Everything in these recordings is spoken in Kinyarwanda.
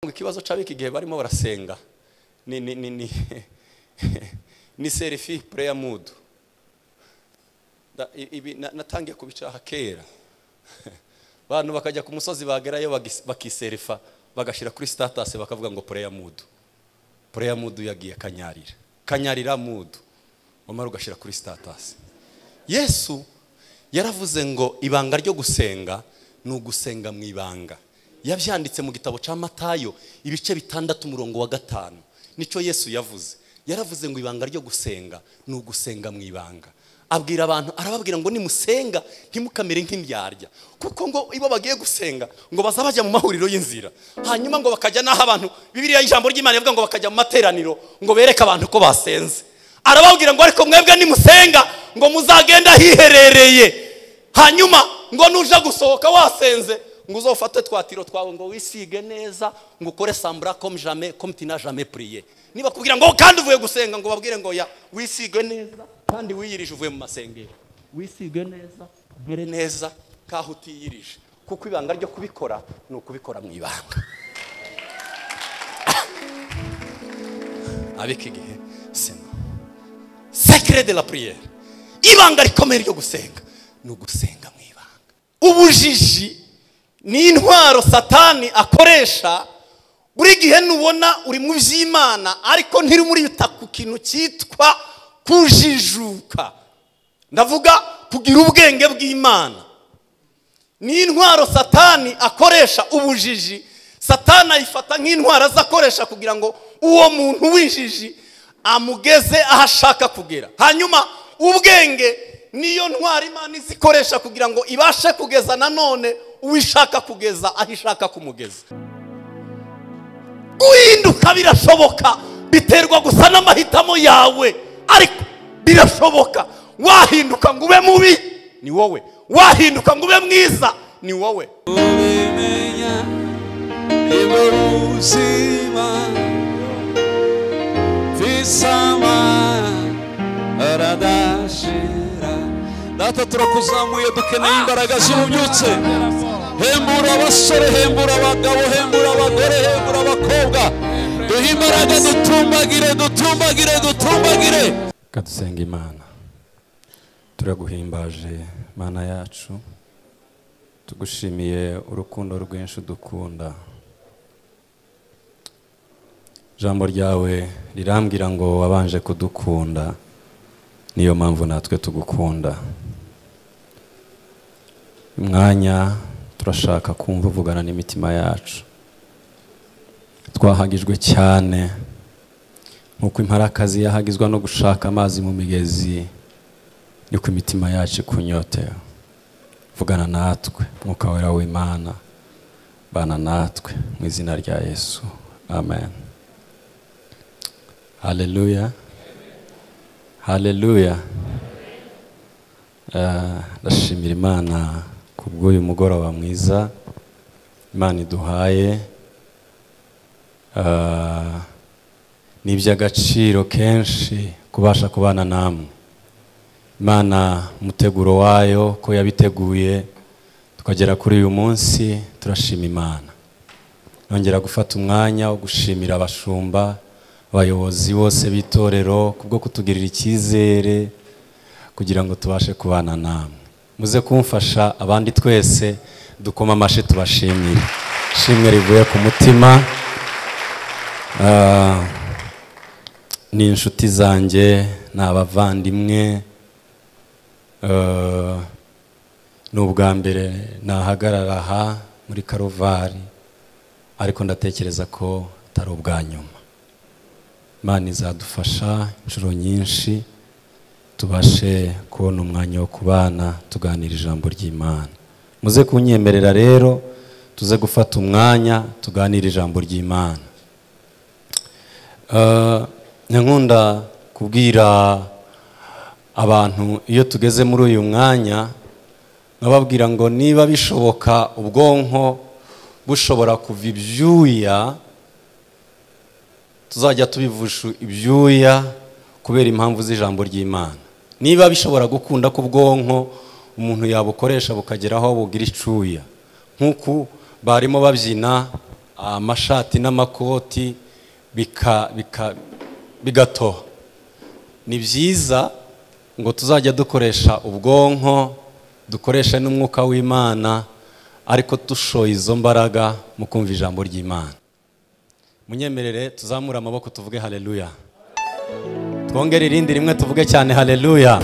ikibazo c'abiki igihe barimo barasenga ni ni ni ni ni serifi prayer mood Da- i- ibi na- natangiye kubicaha kera bantu bakajya ku musozi bagerayo bagis- bakiserifa bagashira kuri status bakavuga ngo prayer mood prayer mood yagiye kanyarira kanyarira mood wamara ugashira kuri status yesu yaravuze ngo ibanga ryo gusenga ni ugusenga mu ibanga yabyanditse mu gitabo cya matayo ibice bitandatu umurongo wa gatanu nicyo yesu yavuze yaravuze ngo ibanga ryo gusenga ni ugusenga mu ibanga abwira abantu arababwira ngo nimusenga ntimukamere nk'indyarya kuko ngo iyo bagiye gusenga ngo baza bajya mu mahuriro y'inzira hanyuma ngo bakajya n'aho abantu bibiriya ijambo ry'imana rivuga ngo bakajya mu materaniro ngo bereke abantu ko basenze arababwira ngo ariko mwebwe nimusenga ngo muzagenda hiherereye hanyuma ngo nuja gusohoka wasenze ngo uzofate twa tiro twawe ngo wisige neza ngo ukore sambura comme jamais comme tu n'as jamais prié niba kubwira ngo kandi uvuye gusenga ngo babwire ngo ya wisige neza kandi wiyirije uvuye mu masengero wisige neza ugere neza kaho utiyirije kuko ibanga ryo kubikora ni ukubikora mu ibanga abika igihe sena sekere de la priere ibanga rikomeye ryo gusenga ni ugusenga mu ibanga ubujiji ni intwaro satani akoresha buri gihe nubona uri mu by'imana ariko ntirumurita ku kintu cyitwa kujijuka ndavuga kugira ubwenge bw'imana ni intwaro satani akoresha ubujiji satani ayifata nk'intwaro azakoresha kugira ngo uwo muntu w'injiji amugeze aho ashaka kugera hanyuma ubwenge niyo ntwaro imana izikoresha kugira ngo ibashe kugeza nanone uwo ishaka kugeza aho ishaka kumugeza guhinduka birashoboka biterwa gusa n'amahitamo yawe ariko birashoboka wahinduka ngo ube mubi ni wowe wahinduka ngo ube mwiza ni wowe ubimenya nibwo buzima visama aradashira data turakuzamuye dukeneye imbaraga z'ububyutse hembura abasore hembura abagabo hembura abagore hembura abakobwa duhe imbaraga dutumbagire dutumbagire dutumbagire reka dusenga imana turaguhimbaje mana yacu tugushimiye urukundo rwinshi udukunda ijambo ryawe rirambwira ngo wabanje kudukunda niyo mpamvu natwe tugukunda uyu mwanya turashaka kumva uvugana n'imitima yacu twahagijwe cyane nk'uko imparakazi yahagizwa no gushaka amazi mu migezi niko imitima yacu ikunyotera vugana natwe mwuka wera w'imana bana natwe mu izina rya yesu amen haleluya haleluya Eh, ndashimira imana ku bw'uyu mugoroba mwiza imana iduhaye Eh, ni iby'agaciro kenshi kubasha kubana namwe imana umuteguro wayo ko yabiteguye tukagera kuri uyu munsi turashima imana nongera gufata umwanya wo gushimira abashumba abayobozi bose b'itorero kubwo kutugirira icyizere kugira ngo tubashe kubana namwe muze kumfasha abandi twese dukoma amashyi tubashimire ishimwe rivuye ku mutima Ah, ni inshuti zanjye ni abavandimwe Eh, ni ubwa mbere nahagarara aha muri karuvari ariko ndatekereza ko atari ubwa nyuma imana izadufasha inshuro nyinshi tubashe kubona umwanya wo kubana tuganira ijambo ry'imana muze kunyemerera rero tuze gufata umwanya tuganire ijambo ry'imana Eh, nkunda kubwira abantu iyo tugeze muri uyu mwanya nkababwira ngo niba bishoboka ubwonko bushobora kuva ibyuya tuzajya tubivusha ibyuya kubera impamvu z'ijambo ry'imana niba bishobora gukunda ko ubwonko umuntu yabukoresha bukagera aho bugira icuya nk'uku barimo babyina amashati n'amakoti bika- bika- bigatoha ni byiza ngo tuzajya dukoresha ubwonko dukoreshe n'umwuka w'imana ariko dushoye izo mbaraga mu kumva ijambo ry'imana munyemerere tuzamure amaboko tuvuge haleluya twongere irindi rimwe tuvuge cyane haleluya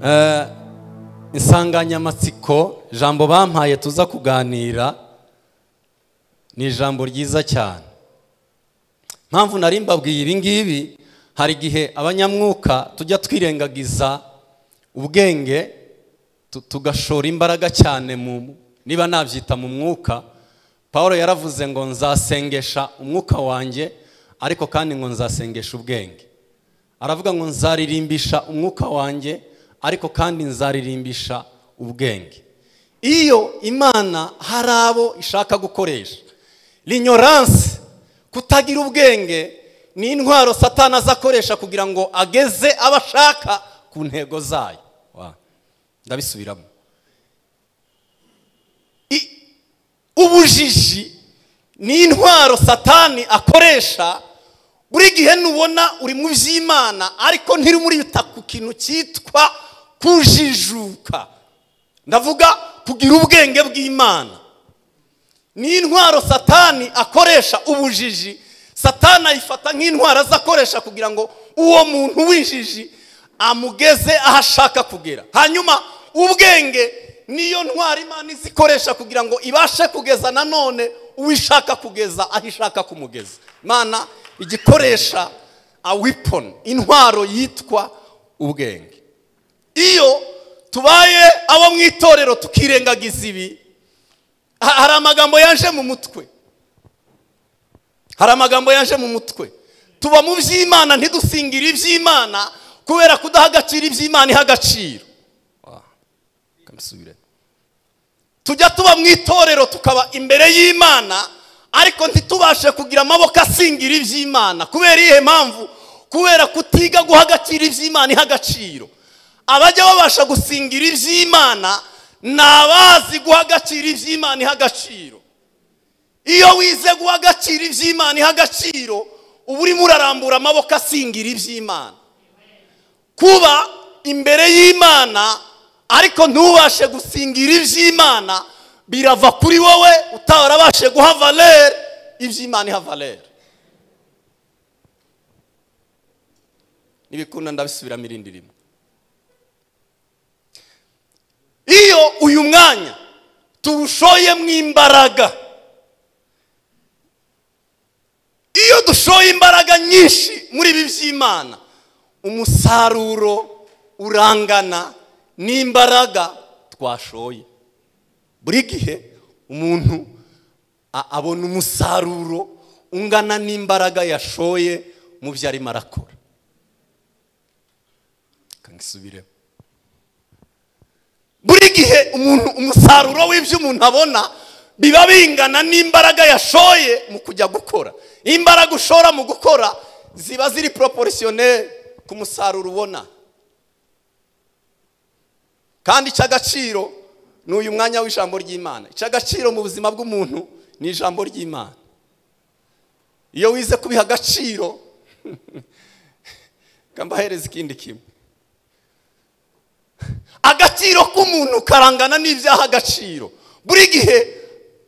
Eh, insanganyamatsiko jambo bampaye tuza kuganira ni ijambo ryiza cyane mpamvu nari mbabwiye ibi ngibi hari igihe abanyamwuka tujya twirengagiza ubwenge tu- tugashora imbaraga cyane mu niba nabyita mu mwuka paul yaravuze ngo nzasengesha umwuka wanjye ariko kandi ngo nzasengesha ubwenge aravuga ngo nzaririmbisha umwuka wanjye ariko kandi nzaririmbisha ubwenge iyo imana hari abo ishaka gukoresha linyoranse kutagira ubwenge ni intwaro satana azakoresha kugira ngo ageze abo ashaka ku ntego zayo Wa, ndabisubiramo I- ubujiji ni intwaro satani akoresha buri gihe nubona uri mu by'imana ariko ntirumurita ku kintu cyitwa kujijuka ndavuga kugira ubwenge bw'imana ni intwaro satani akoresha ubujiji satani ayifata nk'intwaro azakoresha kugira ngo uwo muntu w'injiji amugeze aho ashaka kugera hanyuma ubwenge niyo ntwaro imana izikoresha kugira ngo ibashe kugeza nanone uwo ishaka kugeza aho ishaka kumugeza imana igikoresha a weapon intwaro yitwa ubwenge iyo tubaye abo mu itorero tukirengagiza ibi Ha- hari amagambo yaje mu mutwe hari amagambo yaje mu mutwe tuba mu by'imana ntidusingire iby'imana kubera kudaha agaciro iby'imana iha agaciro kamusubire. tujya tuba mu itorero tukaba imbere y'imana ariko ntitubashe kugira amaboko asingira iby'imana kubera iyihe mpamvu kubera kutiga guha agaciro iby'imana iha agaciro abajya babasha gusingira iby'imana ni abazi guha agaciro iby'imana iha agaciro iyo wize guha agaciro iby'imana iha agaciro uba urimo urarambura amaboko asingira iby'imana kuba imbere y'imana ariko ntubashe gusingira iby'imana birava kuri wowe utarabashe guha valere iby'imana iha valere n'ibikunda ndabisubiramo irindi rimwe iyo uyu mwanya tuwushoyemo imbaraga iyo dushoye imbaraga nyinshi muri ibi by'imana umusaruro urangana n'imbaraga twashoye buri gihe umuntu a- abona umusaruro ungana n'imbaraga yashoye mu byo arimo arakora kangisubiremo buri gihe umuntu umusaruro w'ibyo umuntu abona biba bingana n'imbaraga yashoye mu kujya gukora imbaraga ushora mu gukora ziba ziri poroporosiyoneri ku musaruro ubona kandi icy'agaciro ni uyu mwanya w'ijambo ry'imana icy'agaciro mu buzima bw'umuntu ni ijambo ry'imana iyo wize kubiha agaciro mbahereza ikindi kimwe agaciro k'umuntu karangana n'ibyaha agaciro buri gihe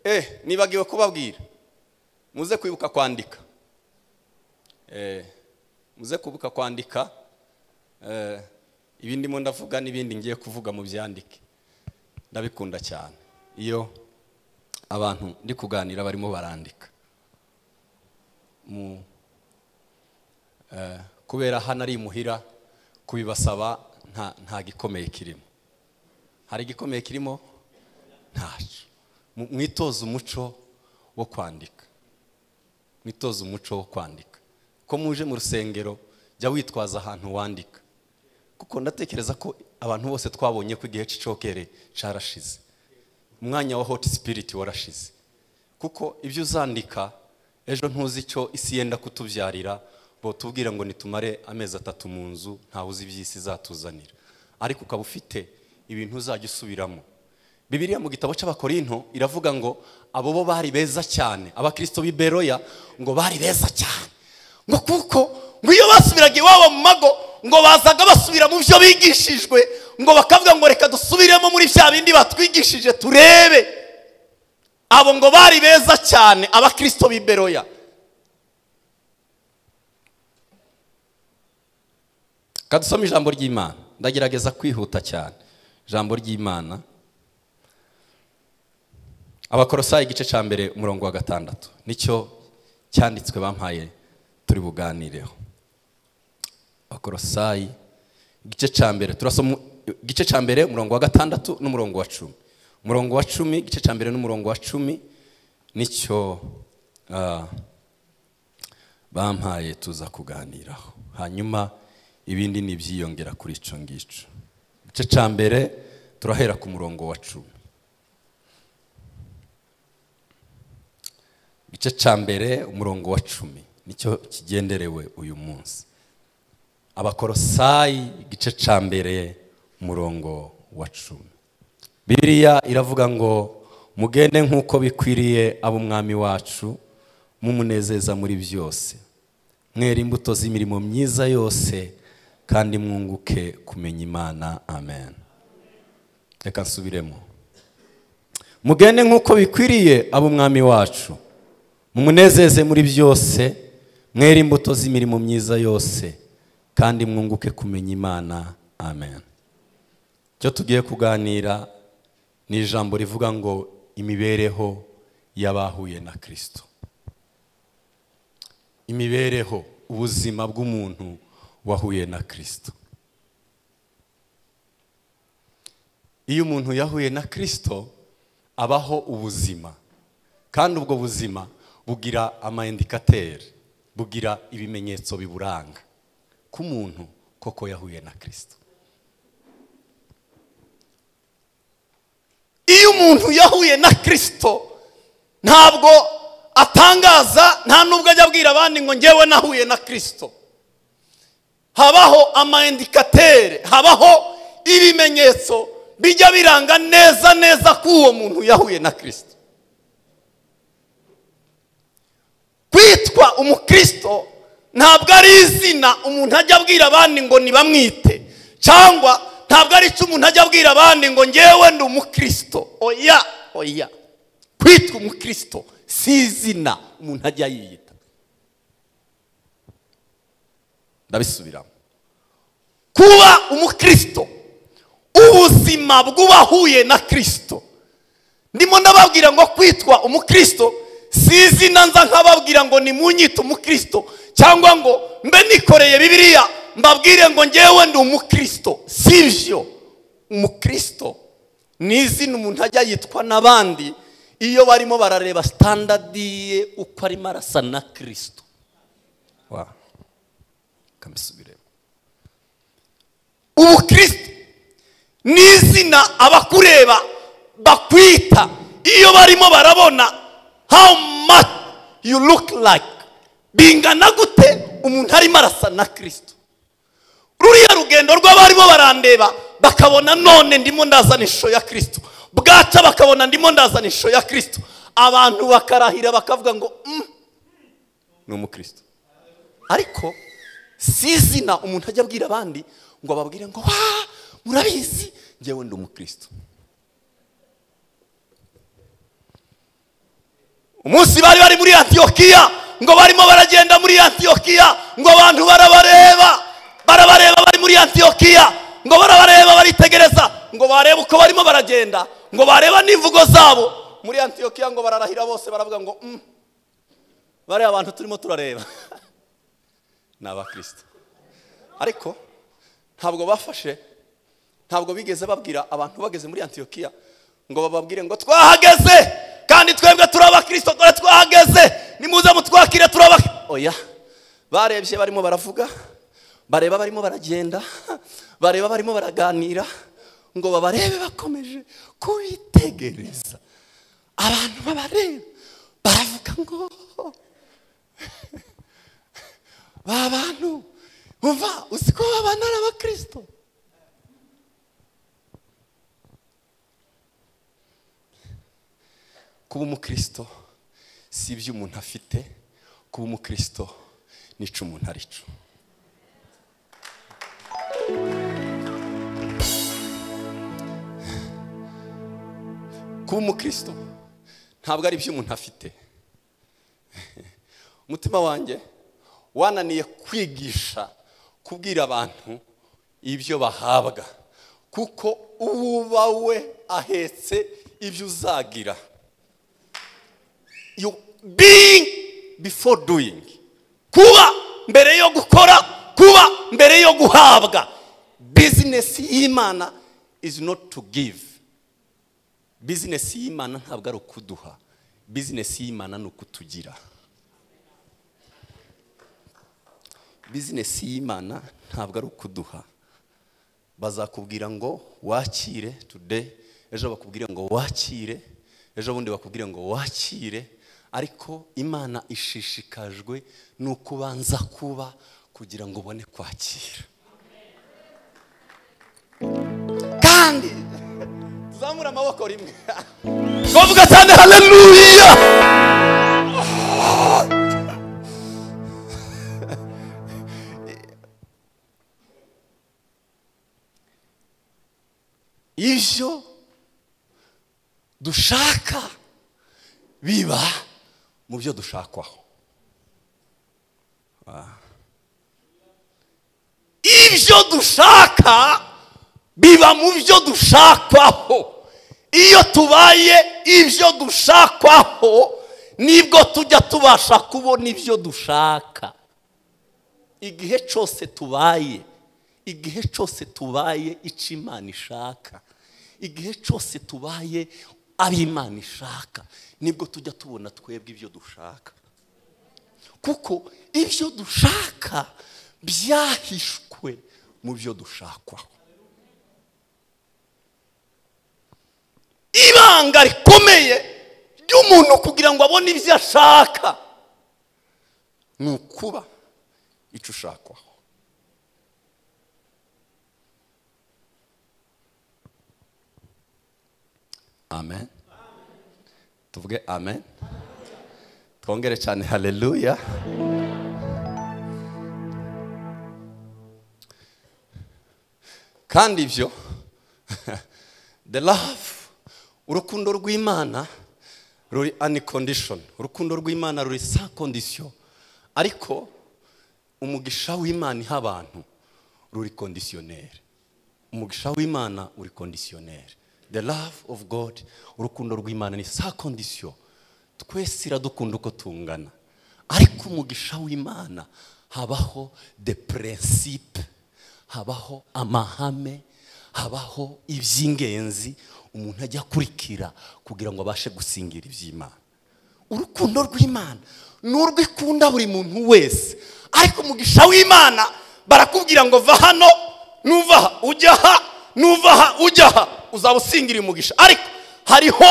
eh nibagiwe kubabwira muze kwibuka kwandika eh muze kwibuka kwandika eh ibi ndimo ndavuga n'ibindi ngiye kuvuga mu byandike ndabikunda cyane iyo abantu ndi kuganira barimo barandika mu eh, kubera hano ari imuhira kubibasaba nta nta gikomeye kirimo hari igikomeye kirimo ntacyo Mu- mwitoze umuco wo kwandika mwitoze umuco wo kwandika ko muje mu rusengero jya witwaza ahantu wandika kuko ndatekereza ko abantu bose twabonye ko igihe cy'icokere cyarashize umwanya wa hoti sipiriti warashize kuko ibyo uzandika ejo ntuzi icyo isi yenda kutubyarira tubwira ngo nitumare amezi atatu mu nzu ntawe uzi iby'isi izatuzanira ariko ukaba ufite ibintu uzajya usubiramo bibiliya mu gitabo cy'abakorinto iravuga ngo abo bo bari beza cyane abakristo b'i beroya ngo bari beza cyane ngo kuko ngo iyo basubiraga iwabo mu mago ngo bazaga basubira mu byo bigishijwe ngo bakavuga ngo reka dusubiremo muri bya bindi batwigishije turebe abo ngo bari beza cyane abakristo b'i beroya kadusome ijambo ry'imana ndagerageza kwihuta cyane ijambo ry'imana abakorosayi igice cya mbere umurongo wa gatandatu nicyo cyanditswe bampaye turi buganireho abakorosayi igice cya mbere turasoma igice cya mbere umurongo wa gatandatu n'umurongo wa cumi umurongo wa cumi igice cya mbere n'umurongo wa cumi nicyo ah, bampaye tuza kuganiraho hanyuma ibindi ni ibyiyongera kuri icyo ngicyo igice cya mbere turahera ku murongo wa cumi igice cya mbere umurongo wa cumi nicyo kigenderewe uyu munsi abakorosayi igice cya mbere umurongo wa cumi biriya iravuga ngo mugende nk'uko bikwiriye ab'umwami wacu mumunezeza muri byose mwera imbuto z'imirimo myiza yose kandi mwunguke kumenya imana amen reka nsubiremo mugende nk'uko bikwiriye ab'umwami wacu mumunezeze muri byose mwere imbuto z'imirimo myiza yose kandi mwunguke kumenya imana amen icyo tugiye kuganira ni ijambo rivuga ngo imibereho y'abahuye na kirisito imibereho ubuzima bw'umuntu wahuye na kirisito iyo umuntu yahuye na kirisito abaho ubuzima kandi ubwo buzima bugira amayindikateri bugira ibimenyetso biburanga ku muntu koko yahuye na kirisito iyo umuntu yahuye na kirisito ntabwo atangaza nta nubwo ajya abwira abandi ngo ngewe nahuye na kirisito habaho amayindikateri habaho ibimenyetso bijya biranga neza neza ko uwo muntu yahuye na kirisito kwitwa umukristo ntabwo ari izina umuntu ajya abwira abandi ngo nibamwite cyangwa ntabwo ari icyo umuntu ajya abwira abandi ngo ngewe ndi umukristo oya oya kwitwa umukristo si izina umuntu ajya yiyita ndabisubiramo kuba umukristo ubuzima bw'uwahuye na kirisito ndimo ndababwira ngo kwitwa umukristo si izina nza nk'ababwira ngo nimunyite umukristo cyangwa ngo mbe nikoreye bibiliya mbabwire ngo ngewe ndi umukristo si byo umukristo ni izina umuntu ajya yitwa n'abandi iyo barimo barareba sitandadi ye uko arimo arasa na kirisito ubukristo ni izina abakureba bakwita iyo barimo barabona how much you look like bingana gute umuntu arimo arasa na kirisito ruriya rugendo rw'abarimo barandeba bakabona none ndimo ndazana ishusho ya kirisito bwaca bakabona ndimo ndazana ishusho ya kirisito abantu bakarahira bakavuga ngo ni umukristo ariko si izina umuntu ajya abwira abandi ngo ababwire ngo wa murabizi ngewe ndi umukristo umunsi bari bari muri antiyokiya ngo barimo baragenda muri antiyokiya ngo abantu barabareba barabareba bari muri antiyokiya ngo barabareba baritegereza ngo barebe uko barimo baragenda ngo bareba n'imvugo zabo muri antiyokiya ngo bararahira bose baravuga ngo bariya abantu turimo turareba ni abakristo ariko ntabwo bafashe ntabwo bigeze babwira abantu bageze muri antiyokiya ngo bababwire ngo twahageze kandi twebwe turi abakirisito dore twahageze nimuze mutwakire turi oya barebye barimo baravuga bareba barimo baragenda bareba barimo baraganira ngo babarebe bakomeje kubitegereza abantu babareba baravuga ngo ba bantu uva uzi ko babana n'abakirisito kuba umukristo si ibyo umuntu afite kuba umukristo nica umuntu arico kuba umukristo ntabwo ari ibyo umuntu afite umutima wanjye wananiye kwigisha kubwira abantu ibyo bahabwa kuko uba we ahetse ibyo uzagira you being before doing kuba mbere yo gukora kuba mbere yo guhabwa bizinesi y'imana is not to give bizinesi y'imana ntabwo ari ukuduha bizinesi y'imana ni ukutugira bizinesi y'imana ntabwo ari ukuduha bazakubwira ngo wakire today ejo bakubwire ngo wakire ejo bundi bakubwire ngo wakire ariko imana ishishikajwe ni uko ubanza kuba kugira ngo ubone kwakira kandi zamura amaboko rimwe bavuga cyane haleluya ibyo dushaka biba mu byo dushakwaho Ah. ibyo dushaka biba mu byo dushakwaho iyo tubaye ibyo dushakwaho nibwo tujya tubasha kubona ibyo dushaka igihe cyose tubaye igihe cyose tubaye icyo imana ishaka igihe cyose tubaye abo imana ishaka nibwo tujya tubona twebwe ibyo dushaka kuko ibyo dushaka byahishwe mu byo dushakwaho ibanga rikomeye ry'umuntu kugira ngo abone ibyo ashaka ni ukuba icyo ushakwaho amen tuvuge amen twongere cyane haleluya kandi ibyo the love urukundo rw'imana ruri any condition urukundo rw'imana ruri sa condition ariko umugisha w'imana iha abantu ruri conditionnel umugisha w'imana uri conditionnel the love of god urukundo rw'imana ni sa condition twese iradukunda uko tungana ariko umugisha w'imana habaho the principe habaho amahame habaho iby'ingenzi umuntu ajya akurikira kugira ngo abashe gusingira iby'imana urukundo rw'imana ni urwikunda buri muntu wese ariko umugisha w'imana barakubwira ngo va hano nuva aha ujya aha nuva aha ujya aha uzaba usingira umugisha ariko hariho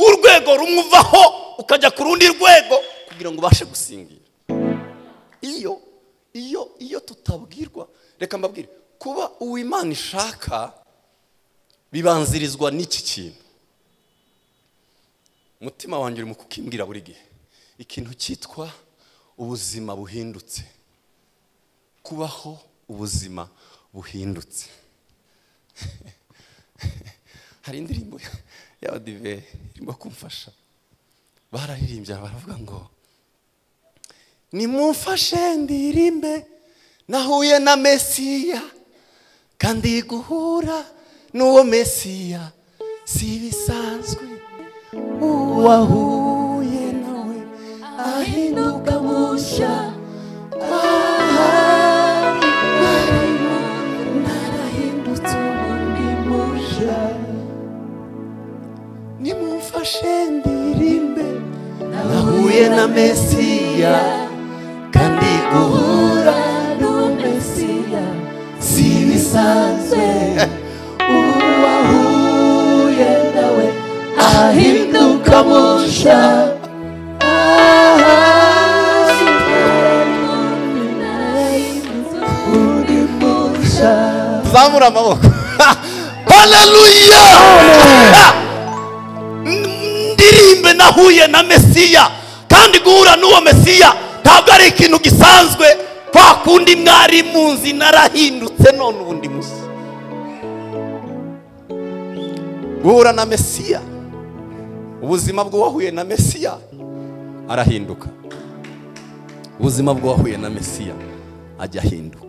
urwego rumwe uvaho ukajya ku rundi rwego kugira ngo ubashe gusingira iyo iyo iyo tutabwirwa reka mbabwire kuba uwimana ishaka bibanzirizwa n'iki kintu umutima wanjye uri mu kukimbwira buri gihe ikintu cyitwa ubuzima buhindutse kubaho ubuzima buhindutse hari indirimbo y'abadive irimo kumfasha bararirimbye baravuga ngo nimumfashe ndirimbe nahuye na mesiya kandi guhura n'uwo mesiya si ibisanzwe uwahuye nawe ahinduka mushya ahari arimo narahindutse ubundi mushya nimumfashe ndirimbe nahuye na mesiya kandi guhura n'uwo mesiya si ibisanzwe uwahuye nawe ahinduka musha zamura amaboko haleluya ndirimbe nahuye na mesiya kandi guhura n'uwo mesiya ntabwo ari ikintu gisanzwe kwa kundi mwari munzi narahindutse none ubundi muzi guhura na mesiya ubuzima bw'uwahuye na mesiya arahinduka ubuzima bw'uwahuye na mesiya ajya ahinduka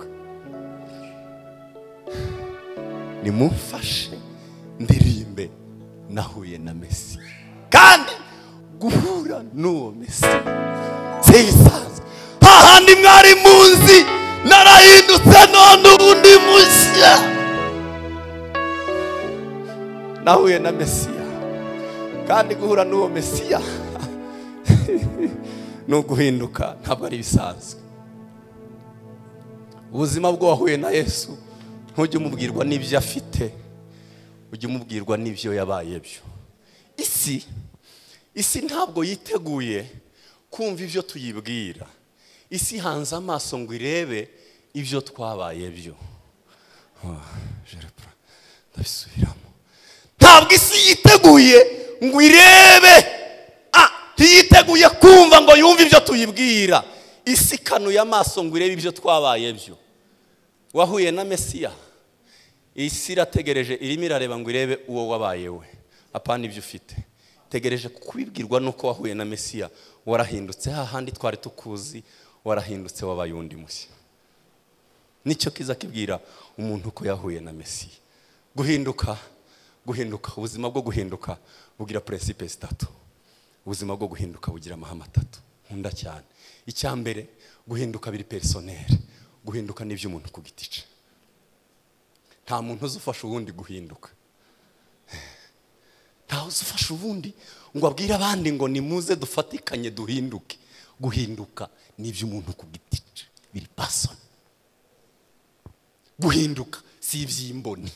nimumfashe ndirimbe nahuye na mesiya kandi guhura n'uwo mesiya siyisanze hahandi mwari munzi narahindutse none ubundi mushya nahuye na mesiya kandi guhura n'uwo mesiya ni uguhinduka ntabwo ari ibisanzwe ubuzima bw'uwahuye na yesu ntujye umubwirwa n'ibyo afite ujye umubwirwa n'ibyo yabaye byo isi isi ntabwo yiteguye kumva ibyo tuyibwira isi hanze amaso ngo irebe ibyo twabaye byo ndabisubiramo ntabwo isi yiteguye ngo irebe ntiyiteguye kumva ngo yumve ibyo tuyibwira isi ikanuye amaso ngo irebe ibyo twabaye byo wahuye na mesiya isi irategereje irimo irareba ngo irebe uwo wabaye we apana ibyo ufite tegereje kubibwirwa nuko wahuye na mesiya warahindutse hahandi twari tukuzi warahindutse wabaye undi mushya nicyo kiza kibwira umuntu ko yahuye na mesiya guhinduka guhinduka ubuzima bwo guhinduka bugira peresipe zitatu ubuzima bwo guhinduka bugira amahame atatu nkunda cyane icya mbere guhinduka biri perisoneri guhinduka n'iby'umuntu ku giti cye nta muntu uzufasha uwundi guhinduka ntawe uzufasha ubundi ngo abwire abandi ngo nimuze dufatikanye duhinduke guhinduka n'iby'umuntu ku giti cye biri pasoni guhinduka si iby'imboni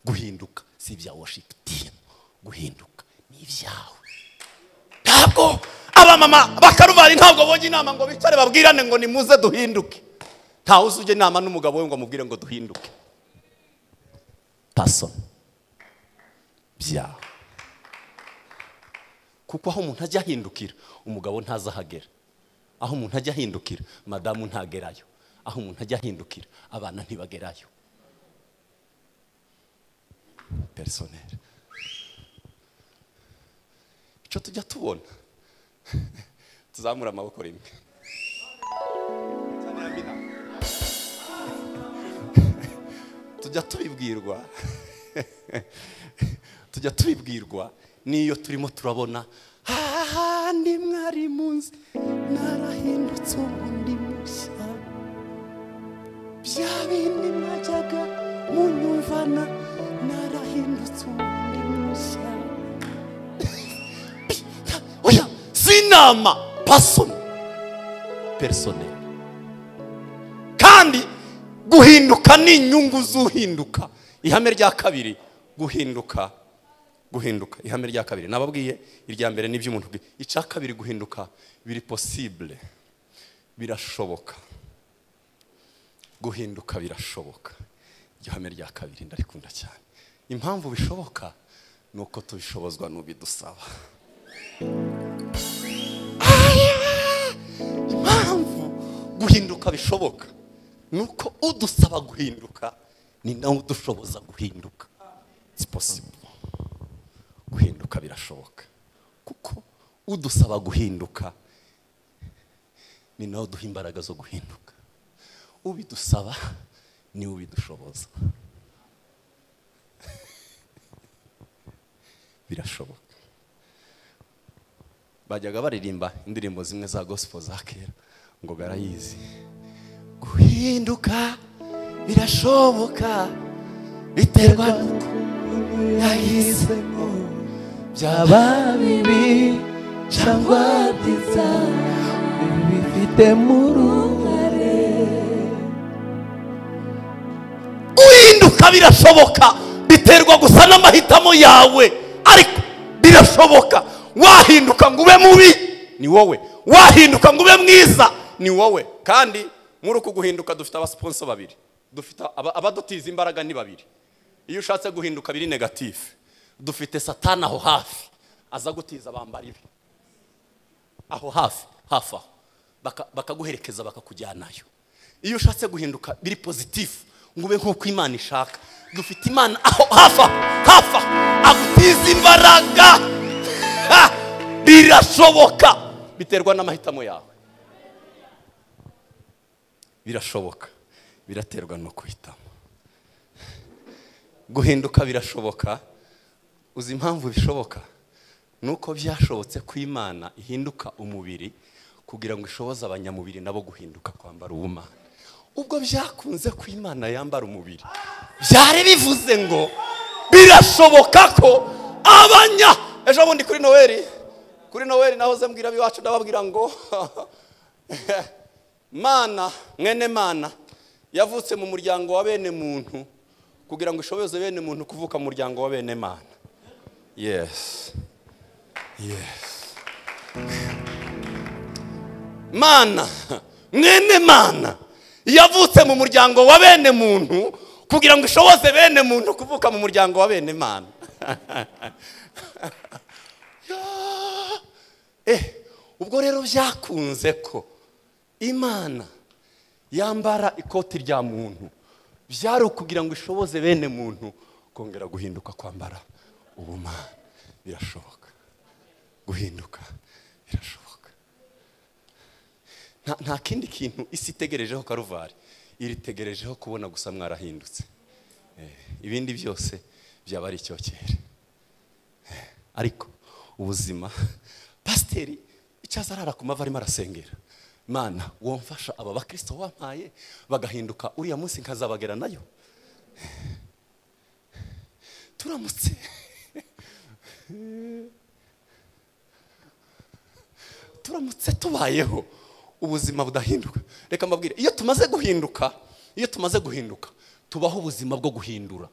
guhinduka si ibya washingitini guhinduka ni ibyawe ntabwo abamama bakaruvani ntabwo bojya inama ngo bicare babwirane ngo nimuze duhinduke ntawe uzujya inama n'umugabo we ngo amubwire ngo duhinduke paso byawe kuko aho umuntu ajya ahindukira umugabo ntaza ahagera aho umuntu ajya ahindukira madamu ntagerayo aho umuntu ajya ahindukira abana ntibagerayo perisoneri icyo tujya tubona tuzamura amaboko rimwe tujya tubibwirwa tujya tubibwirwa n'iyo turimo turabona ahandi mwari munsi narahindutse ubundi mushya bya bindi mwajyaga munyumvana narahindutse ubundi mushya inama pasoni perisoneri kandi guhinduka ni inyungu z'uhinduka ihame rya kabiri guhinduka guhinduka ihame rya kabiri nababwiye irya mbere ni iby'umuntu icya kabiri guhinduka biri posibule birashoboka guhinduka birashoboka iryo hame rya kabiri ndarikunda cyane impamvu bishoboka ni uko tubishobozwa n'ubidusaba impamvu guhinduka bishoboka ni uko udusaba guhinduka ni nawe udushoboza guhinduka si posibule guhinduka birashoboka kuko udusaba guhinduka ni nawe uduha imbaraga zo guhinduka ubidusaba niwe ubidushoboza birashoboka bajyaga baririmba indirimbo zimwe za gospel za kera ngo barayizi guhinduka birashoboka biterwa n'uko yahisemo byaba bibi cyangwa byiza bifitemo uruhare guhinduka birashoboka biterwa gusa n'amahitamo yawe ariko birashoboka wahinduka ngo ube mubi ni wowe wahinduka ngo ube mwiza ni wowe kandi muri uku guhinduka dufite abasiponso babiri dufite abadutiza imbaraga ni babiri iyo ushatse guhinduka biri negatifu dufite satana aho hafi aza gutiza bambara ibi aho hafi hafi aho Baka- bakaguherekeza bakakujyanayo iyo ushatse guhinduka biri pozitifu ngo ube nk'uko imana ishaka dufite imana aho hafi aho hafi aho agutiza imbaraga Ha! birashoboka biterwa n'amahitamo yawe birashoboka biraterwa no guhitamo guhinduka birashoboka uzi impamvu bishoboka nuko byashobotse ko imana ihinduka umubiri kugira ngo ishoboze abanyamubiri nabo guhinduka kwambara ubumana ubwo byakunze ko imana yambara umubiri byari bivuze ngo birashoboka ko abanya ejo bundi kuri noweli kuri noweli nahoze mbwira ab'iwacu ndababwira ngo mana mwene mana yavutse mu muryango wa bene muntu kugira ngo ishobeze bene muntu kuvuka mu muryango wa bene mana yes yes mana mwene mana yavutse mu muryango wa bene muntu kugira ngo ishoboze bene muntu kuvuka mu muryango wa bene mana eh ubwo rero byakunze ko imana yambara ikoti rya muntu byari ukugira ngo ishoboze bene muntu kongera guhinduka kwambara ubumana birashoboka guhinduka birashoboka nta, nta kindi kintu isi itegerejeho karuvari iritegerejeho kubona gusa mwarahindutse eh, ibindi byose byaba ari icyokere Eh, ariko ubuzima pasiteri icyaza arara ku mavi arimo arasengera mana womfasha aba bakristo wampaye bagahinduka uriya munsi nkazabagera nayo turamutse turamutse tubayeho ubuzima budahinduka reka mbabwire iyo tumaze guhinduka iyo tumaze guhinduka tubaho ubuzima bwo guhindura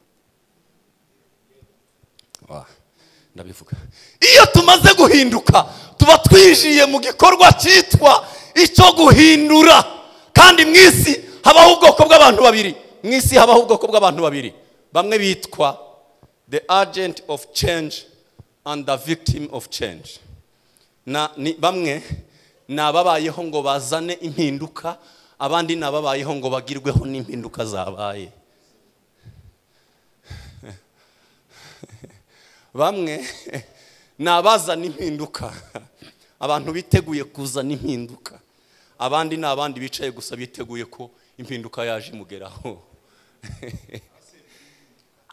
Wa, ndabivuga iyo tumaze guhinduka tuba twijiye mu gikorwa cyitwa icyo guhindura kandi mu isi habaho ubwoko bw'abantu babiri mu isi habaho ubwoko bw'abantu babiri bamwe bitwa the agent of change and the victim of change na ni bamwe ni ababayeho ngo bazane impinduka abandi ni ababayeho ngo bagirweho n'impinduka zabaye bamwe ni abazana impinduka abantu biteguye kuzana impinduka abandi ni abandi bicaye gusa biteguye ko impinduka yaje imugeraho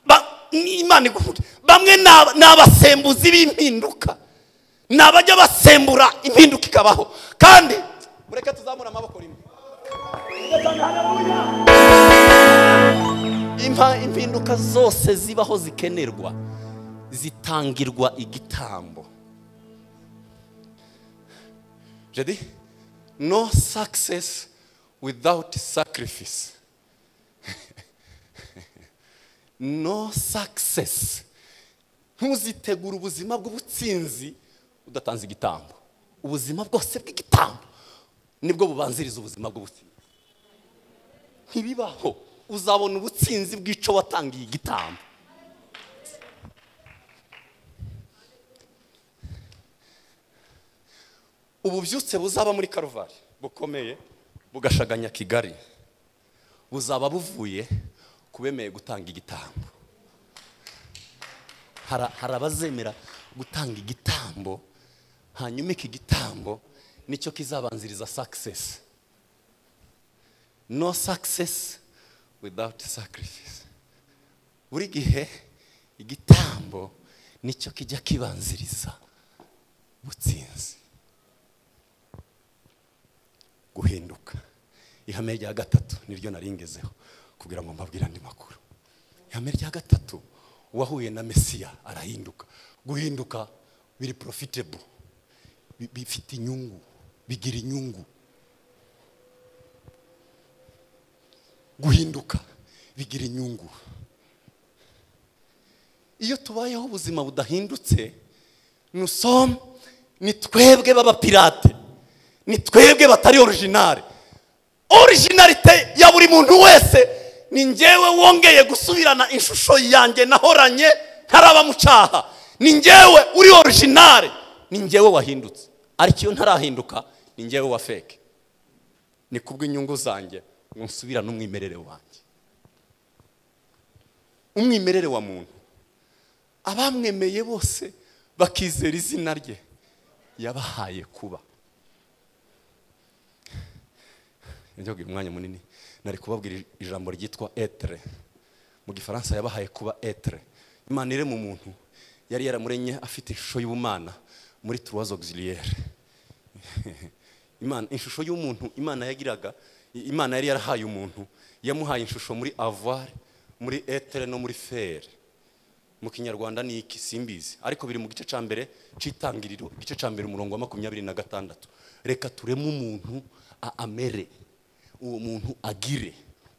Ba- ni imana igukunda bamwe ni aba- ni abasembuzi b'impinduka ni abajya basembura impinduka ikabaho kandi mureke tuzamura amaboko rimwe Impa- impinduka zose zibaho zikenerwa zitangirwa igitambo jadi no success without sacrifice no success ntuzitegura ubuzima bw'ubutsinzi udatanze igitambo ubuzima bwose bw'igitambo nibwo bubanziriza ubuzima bw'ubutsinzi ntibibaho uzabona ubutsinzi bw'icyo watangiye igitambo ububyutse buzaba muri karuvari bukomeye bugashaganya kigali buzaba buvuye ku bemeye gutanga igitambo Hara- hari abazemera gutanga igitambo hanyuma iki gitambo nicyo kizabanziriza success no success without sacrifice buri gihe igitambo nicyo kijya kibanziriza butsinzi guhinduka ihame rya gatatu niryo naringezeho kugira ngo mbabwire andi makuru ihame rya gatatu uwahuye na mesiya arahinduka guhinduka biri profitable bi- bifite inyungu bigira inyungu guhinduka bigira inyungu iyo tubayeho ubuzima budahindutse nusomu ni twebwe b'abapirate ni twebwe batari orijinale orijinalite ya buri muntu wese ni njyewe wongeye gusubirana ishusho yanjye nahoranye ntarabamucaha ni njyewe uri orijinale ni njyewe wahindutse ariko iyo ntarahinduka ni ngewe wa feke ni kubw'inyungu zanjye musubirane umwimerere wanjye umwimerere wa muntu abamwemeye bose bakizera izina rye yabahaye kuba njyaguha umwanya munini nari kubabwira ijambo ryitwa etere mu gifaransa yabahaye kuba etere imana iri mu muntu yari yaramuremye afite ishusho y'ubumana muri turuwazo giziriyeri imana ishusho y'umuntu imana yagiraga imana yari yarahaye umuntu yamuhaye ishusho muri avare muri etere no muri feri mu kinyarwanda ni iki simbizi ariko biri mu gice cya mbere cy'itangiriro igice cya mbere umurongo wa makumyabiri na gatandatu reka tureme umuntu amere uwo muntu agire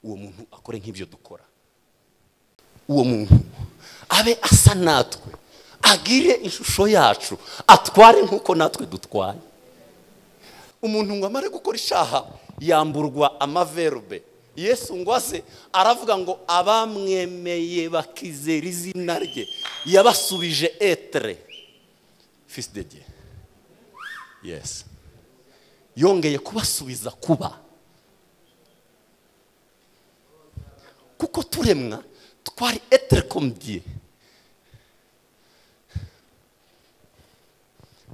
uwo muntu akore nk'ibyo dukora uwo muntu abe asa natwe agire ishusho yacu atware nk'uko natwe dutwaye umuntu ngo amare gukora ishaha yamburwa amaverube yesu ngo aze aravuga ngo abamwemeye bakizera izina rye yabasubije etere fisi de diye yesi yongeye kubasubiza kuba kuko turemwa twari etere komodiye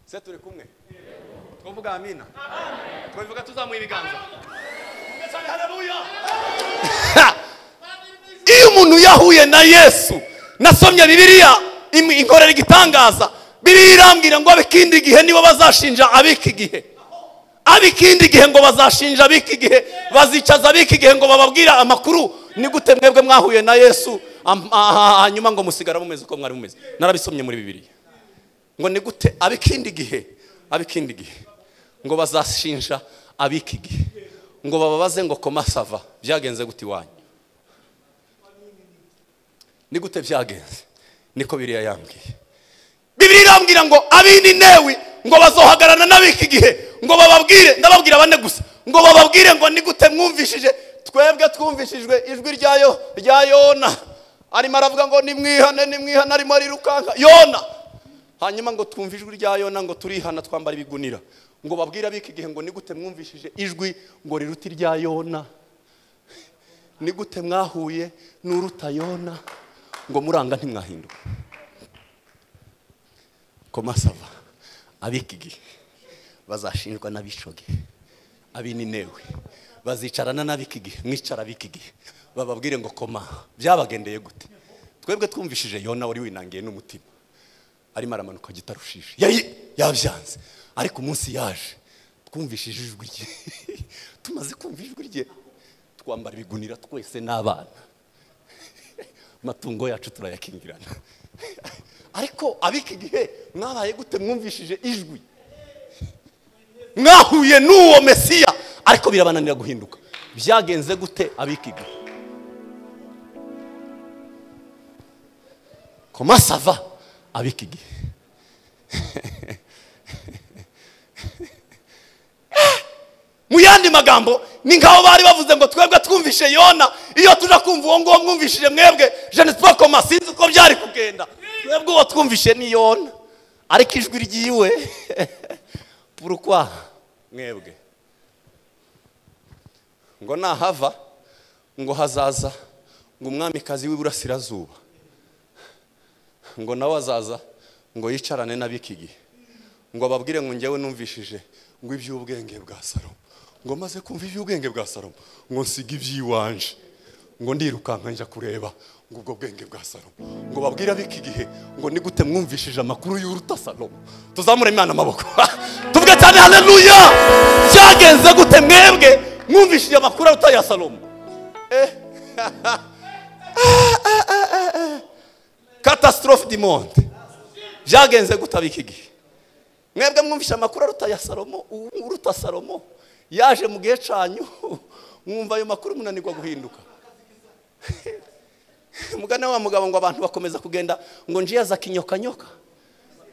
se turi kumwe twavuga amina twavuga tuzamuye ibiganza iyo umuntu yahuye na yesu nasomye bibiriya inkorera igitangaza biriya irambwira ngo ab'ikindi gihe nibo bazashinja ab'iki gihe ab'ikindi gihe ngo bazashinja ab'iki gihe bazicaza ab'iki gihe ngo bababwire amakuru ni gute mwebwe mwahuye na yesu hanyuma ngo musigara mumeze uko mwari mumeze narabisomye muri bibiriya ngo ni gute ab'ikindi gihe ab'ikindi gihe ngo bazashinja ab'iki gihe ngo bababaze ngo komasava byagenze gute iwanyu ni gute byagenze niko biriya yambwiye bibiri irambwira ngo abindi newi ngo bazohagarana n'ab'iki gihe ngo bababwire ndababwira bane gusa ngo bababwire ngo ni gute mwumvishije twebwe twumvishijwe ijwi rya yona arimo aravuga ngo nimwihane nimwihane arimo arirukanka yona hanyuma ngo twumve ijwi rya yona ngo turihana twambara ibigunira ngo babwire ab'iki gihe ngo ni gute mwumvishije ijwi ngo riruta irya yona ni gute mwahuye n'uruta yona ngo muranga ntimwahinduke komasava ab'iki gihe bazashinjwa n'abishoge abininewe bazicarana n'ab'iki gihe mwicara ab'iki gihe bababwire ngo koma byabagendeye gute twebwe twumvishije yona wari winangiye n'umutima arimo aramanuka gitarushije yabyanze ariko umunsi yaje twumvishije ijwi rye tumaze kumva ijwi rye twambara ibigunira twese n'abana amatungo yacu turayakingirana ariko ab'iki gihe mwabaye gute mwumvishije ijwi mwahuye n'uwo mesiya ariko birabananira guhinduka byagenze gute ab'iki gihe komasava ab'iki gihe mu yandi magambo ni nk'aho bari bavuze ngo twebwe twumvishe yona iyo tujya kumva uwo nguwo mwumvishije mwebwe jeanette bakoma sinzi uko byari kugenda twebwe uwo twumvishe ni yona ariko ijwi ryiwe purukwa mwebwe ngo nahava ngo hazaza ngo umwamikazi w'iburasirazuba ngo nawe azaza ngo yicarane n'ab'iki gihe ngo ababwire ngo ngewe numvishije ngo iby'ubwenge bwa salomo ngo maze kumva iby'ubwenge bwa salomo ngo nsiga iby'iwanje ngo ndirukanka njya kureba ngo ubwo bwenge bwa salomo ngo babwire ab'iki gihe ngo ni gute mwumvishije amakuru y'uruta salomo tuzamure imana amaboko tuvuge cyane haleluya byagenze gute mwebwe mwumvishije amakuru aruta ya salomo katasitorofe dimonde byagenze gute ab'iki gihe mwebwe mwumvishe amakuru aruta ya salomo uruta salomo yaje mu gihe cyanyu mwumva ayo makuru munanirwa guhinduka mugana wa mugabo ngo abantu bakomeza kugenda ngo njiye aza kinyokanyoka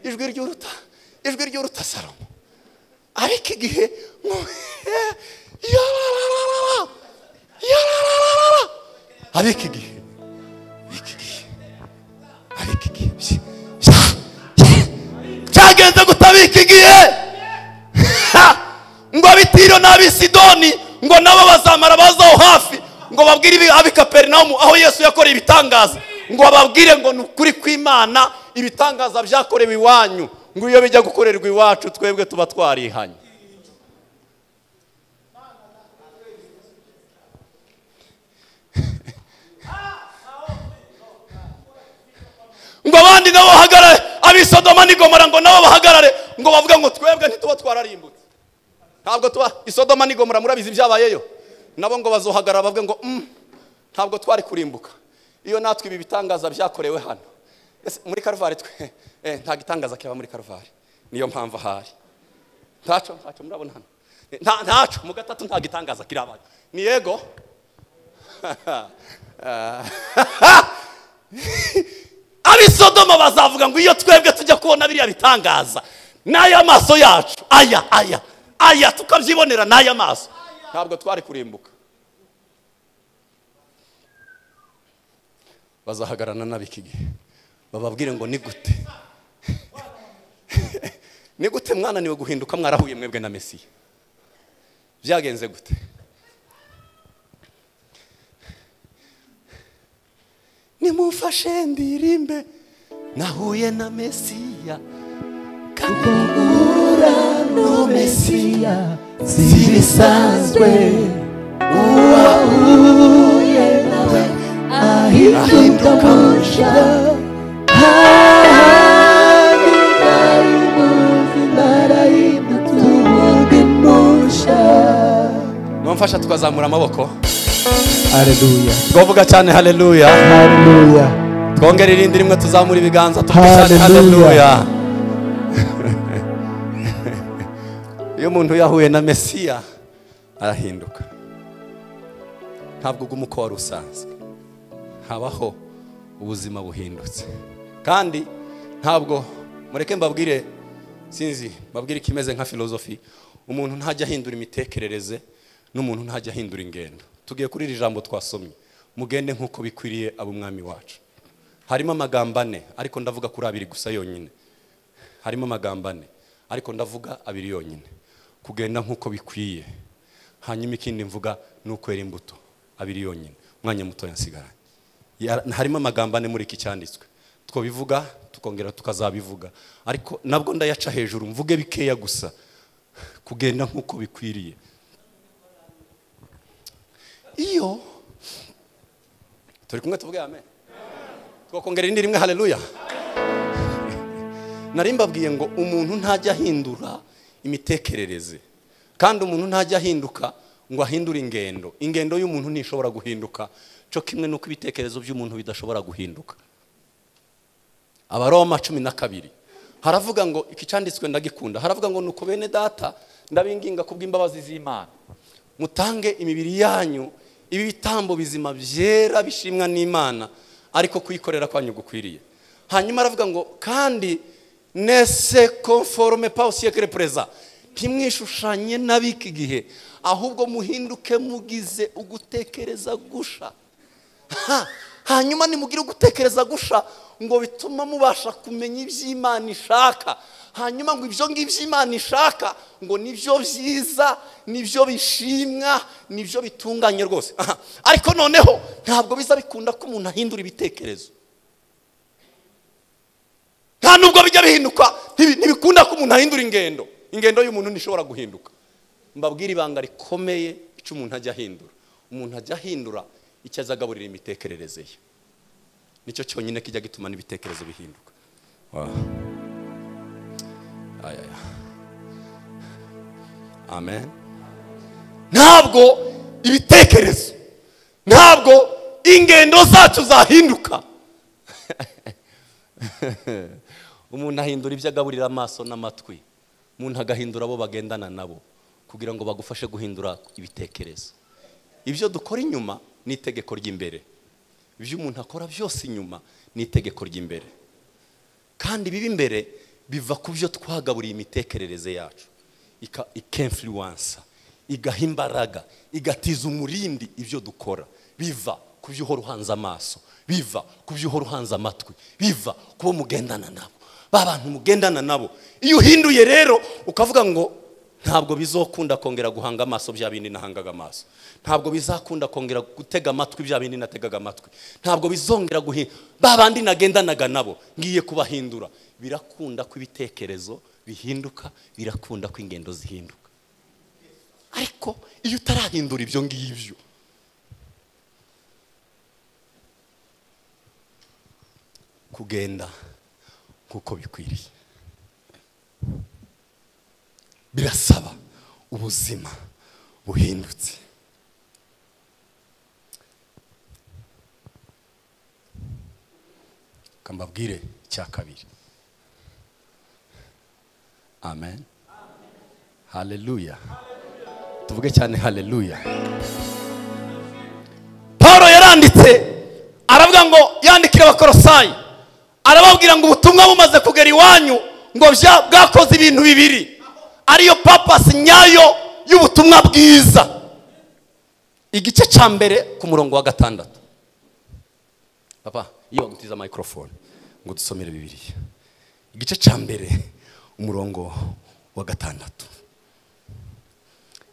ijwi ry'uruta ijwi ry'uruta salomo ariko igihe ariko igihe ariko igihe ariko igihe byagenze gutabika igihe tiro n'ab'i sidoni ngo nabo bazamara bazaho hafi ngo babwire ibi- ab'i kaperinawumu aho yesu yakoreye ibitangaza ngo bababwire ngo ni ukuri kw'imana ibitangaza byakorewe iwanyu ngo iyo bijya gukorerwa iwacu twebwe tuba twarihanye ngo abandi nabo bahagarare ab'isodoma n'igomora ngo nabo bahagarare ngo bavuge ngo twebwe ntituba twararimbutse ntabwo tuba isodoma n'igomora murabizi byabayeyo nabo ngo bazohagarara bavuge ngo "Mm, ntabwo twari kurimbuka iyo natwe ibi bitangaza byakorewe hano Ese muri karuvari twe eh, nta gitangaza kiba muri karuvari niyo mpamvu ahari ntaco ntaco murabona hano Eh, nta- ntaco mu gatatu nta gitangaza kirabaye ni yego ab'isodoma bazavuga ngo iyo twebwe tujya kubona biriya bitangaza n'aya maso yacu aya aya aya tukabyibonera n'aya maso ntabwo twari kurimbuka bazahagarana n'ab'iki gihe bababwire ngo ni gute ni gute mwananiwe guhinduka mwarahuye mwebwe na mesiya byagenze gute nimufashe ndirimbe nahuye na mesiya kandi uhura n'umesiya si ibisanzwe mwamfasha tukazamura amaboko Haleluya. twavuga cyane haleluya Haleluya. twongere irindi rimwe tuzamura ibiganza tuvuge cyane Hallelujah. haleluya iyo umuntu yahuye na mesiya arahinduka ntabwo uguma uko wari usanzwe habaho ubuzima buhindutse kandi ntabwo mureke mbabwire sinzi mbabwire ikimeze nka filozofi umuntu ntajya ahindura imitekerereze n'umuntu ntajya ahindura ingendo tugiye kuri iri jambo twasomye mugende nk'uko bikwiriye abo umwami wacu harimo amagambo ane ariko ndavuga kuri abiri gusa yonyine harimo amagambo ane ariko ndavuga abiri yonyine kugenda nk'uko bikwiye hanyuma ikindi mvuga ni ukwera imbuto abiri yonyine umwanya muto yasigaranye Ya- harimo amagambo ane muri iki cyanditswe twabivuga tukongera tukazabivuga ariko nabwo ndayaca hejuru mvuge bikeya gusa kugenda nk'uko bikwiriye iyo turi kumwe tuvuge amen twakongera indi rimwe haleluya nari mbabwiye ngo umuntu ntajya ahindura imitekerereze kandi umuntu ntajya ahinduka ngo ahindure ingendo ingendo y'umuntu ntishobora guhinduka cyo kimwe n'uko ibitekerezo by'umuntu bidashobora guhinduka abaroma cumi na kabiri haravuga ngo iki cyanditswe ndagikunda haravuga ngo nuko bene data ndabinginga kubw'imbabazi z'imana mutange imibiri yanyu ibi bitambo bizima byera bishimwa n'imana ariko kuyikorera kwanyu gukwiriye hanyuma aravuga ngo kandi nese konforome pawusiyekere pereza ntimwishushanye n'ab'iki gihe ahubwo muhinduke mugize ugutekereza gusha Ha! hanyuma nimugire ugutekereza gusha ngo bituma mubasha kumenya iby'imana ishaka hanyuma ngo ibyo ngibyo imana ishaka ngo nibyo byiza nibyo bishimwa nibyo bitunganye rwose Aha. ariko noneho ntabwo biza bikunda ko umuntu ahindura ibitekerezo nta nubwo bijya bihinduka ntibi- ntibikunda ko umuntu ahindura ingendo ingendo y'umuntu ntishobora guhinduka mbabwire ibanga rikomeye icyo umuntu ajya ahindura umuntu ajya ahindura icyo azagaburira imitekerereze ye nicyo cyonyine kijya gituma n'ibitekerezo bihinduka Wow. Ay, ay, ay. amen ntabwo ibitekerezo ntabwo ingendo zacu zahinduka umuntu ahindura ibyo agaburira amaso n'amatwi umuntu agahindura abo bagendana nabo kugira ngo bagufashe guhindura ibitekerezo ibyo dukora inyuma ni itegeko ry'imbere ibyo umuntu akora byose inyuma ni itegeko ry'imbere kandi biba imbere biva ku byo twagaburiye imitekerereze yacu Ika- ikemfiriwansa igaha imbaraga igatiza umurindi ibyo dukora biva ku byo uhora uhanze amaso biva ku byo uhora uhanze amatwi biva ku bo mugendana nabo ba bantu mugendana nabo iyo uhinduye rero ukavuga ngo ntabwo bizokunda kongera guhanga amaso bya bindi nahangaga amaso ntabwo bizakunda kongera gutega amatwi bya bindi nategaga amatwi ntabwo bizongera guhi ba bandi nagendanaga nabo ngiye kubahindura birakunda ko ibitekerezo bihinduka birakunda ko ingendo zihinduka ariko iyo utarahindura ibyo ngibyo kugenda nk'uko bikwiriye birasaba ubuzima buhindutse reka mbabwire icya kabiri amen haleluya tuvuge cyane haleluya paul yaranditse aravuga ngo yandikire abakorosayi arababwira ngo ubutumwa bumaze kugera iwanyu ngo bya- bwakoze ibintu bibiri ariyo papasi nyayo y'ubutumwa bwiza igice cya mbere ku murongo wa gatandatu papa iyo wagutiza microphone ngo dusomere bibiliya igice cya mbere umurongo wa gatandatu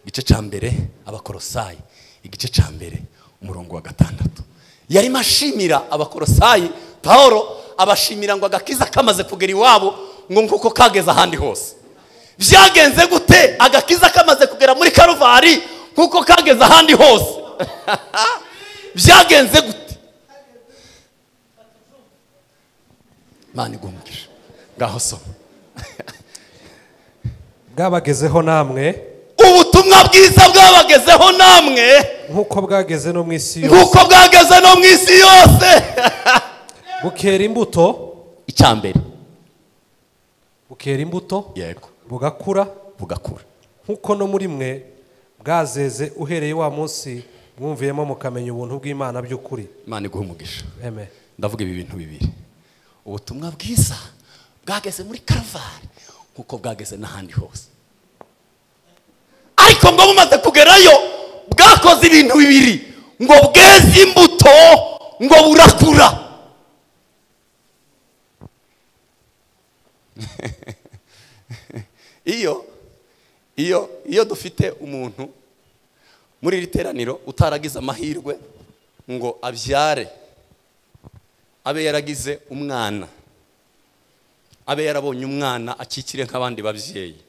igice cya mbere abakorosayi igice cya mbere umurongo wa gatandatu yarimo ashimira abakorosayi pahoro abashimira ngo agakiza kamaze kugera iwabo ngo nk'uko kageze ahandi hose byagenze gute agakiza kamaze kugera muri karuvari nk'uko kageze ahandi hose byagenze gute mani igumukije ngaho soma bwabagezeho namwe ubutumwa bwiza bwabagezeho namwe nk'uko bwageze no mu isi yose nk'uko bwageze no mu isi yose bukera imbuto icya mbere bukera imbuto yego bugakura bugakura nk'uko no muri mwe bwazeze uhereye wa munsi mwumviyemo mukamenya ubuntu bw'imana by'ukuri imana iguha umugisha amen ndavuga ibi bintu bibiri ubutumwa bwiza bwageze muri karavani nk'uko bwageze n'ahandi hose ariko ngo bumaze kugerayo bwakoze ibintu bibiri ngo bweze imbuto ngo burakura iyo iyo iyo dufite umuntu muri iri teraniro utaragize amahirwe ngo abyare abe yaragize umwana abe yarabonye umwana akikire nk'abandi babyeyi